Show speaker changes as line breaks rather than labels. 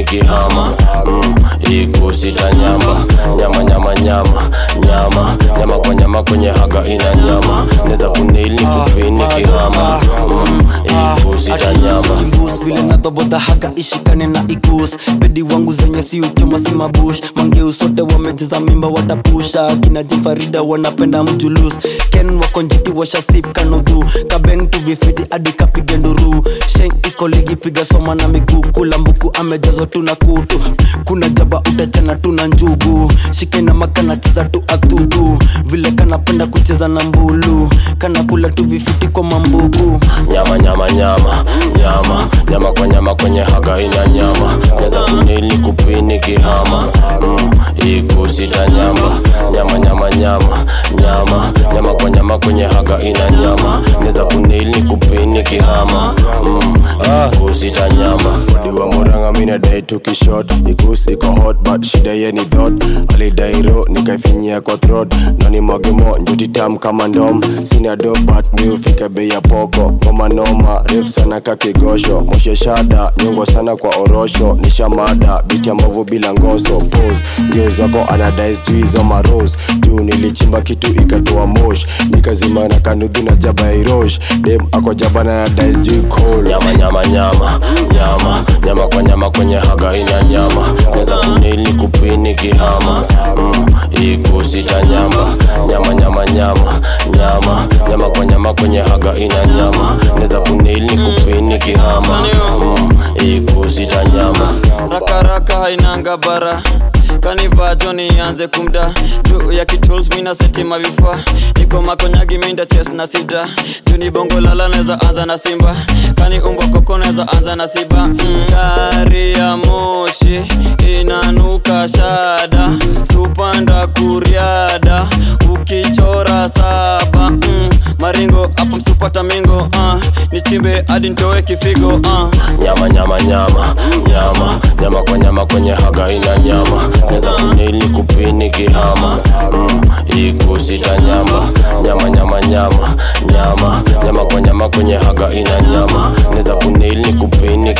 nikihama mm, ikusita nyamba nyama nyama nyama nyama nyama kwa nyama kwenye haga ina nyama neza kunili kupini nikihama mm, ikusita nyamba
kimbus vile nadhoboda haga ishikane na ikus bedi wangu zenye si uchoma si mabush mangeus wote wamecheza mimba watapusha kina jifarida wanapenda mjulus ken wakonjiti washasip kanudhu kabeng tuvifiti hadi kapige nduru sheng iko ligi piga soma na miguu kula mbuku amejazwa tu na kutu kuna jaba utachana tu na njugu shikaina makana cheza tu athudu vile kanapenda kucheza na mbulu kana kula tu vifiti kwa mambugu
nyama nyama nyama nyama nyama kwa nyama kwenye haga ina nyama neza kunili kupini kihama mm, ikusita nyamba nyama nyama nyama nyama nyama kwa nyama kwenye haga ina nyama neza kunili kupini kihama mm, ikusita nyamba diwa moranga mina dai tukishot ikus iko hot but shida ye ni dot alidairo nikaifinyia kwa throat nani mwagemo njuti tam kama ndom sina do but mi ufika bei ya poko ngoma noma refu sana kakigosho moshe shada nyongo sana kwa orosho nishamada biti ya mbovu bila ngoso pose ngeuz wako anadai sijui hizo maros juu nilichimba kitu ikatoa mosh nikazima na kanudhu na jaba ya irosh dem ako jabana na dai sijui cold nyama nyama nyama nyama nyama kwa nyama kwenye haga ina nyama neza kunili kupini kihama mm, ikusita nyamba nyama nyama nyama nyama nyama kwa nyama kwenye haga ina nyama neza kunili kupini kihama mm, ikusita nyama
rakaraka hainanga bara kanivaa joni ianze kumda juu ya kituls mina setima vifaa niko makonyagi minda ches na sida juu ni bongo lala neza anza na simba kani umbwa koko neza anza na siba mm. gari ya moshi inanuka shada supanda kuriada ukichora saba mm. maringo hapo msupata mingo uh. nichimbe hadi ntoe kifigo uh.
nyama nyama nyama nyama nyama kwa nyama kwenye haga ina nyama neza kunili kupini kihama mm, ikusita nyamba nyama nyama nyama nyama nyama kwa nyama kwenye haga ina nyama neza kunili kupini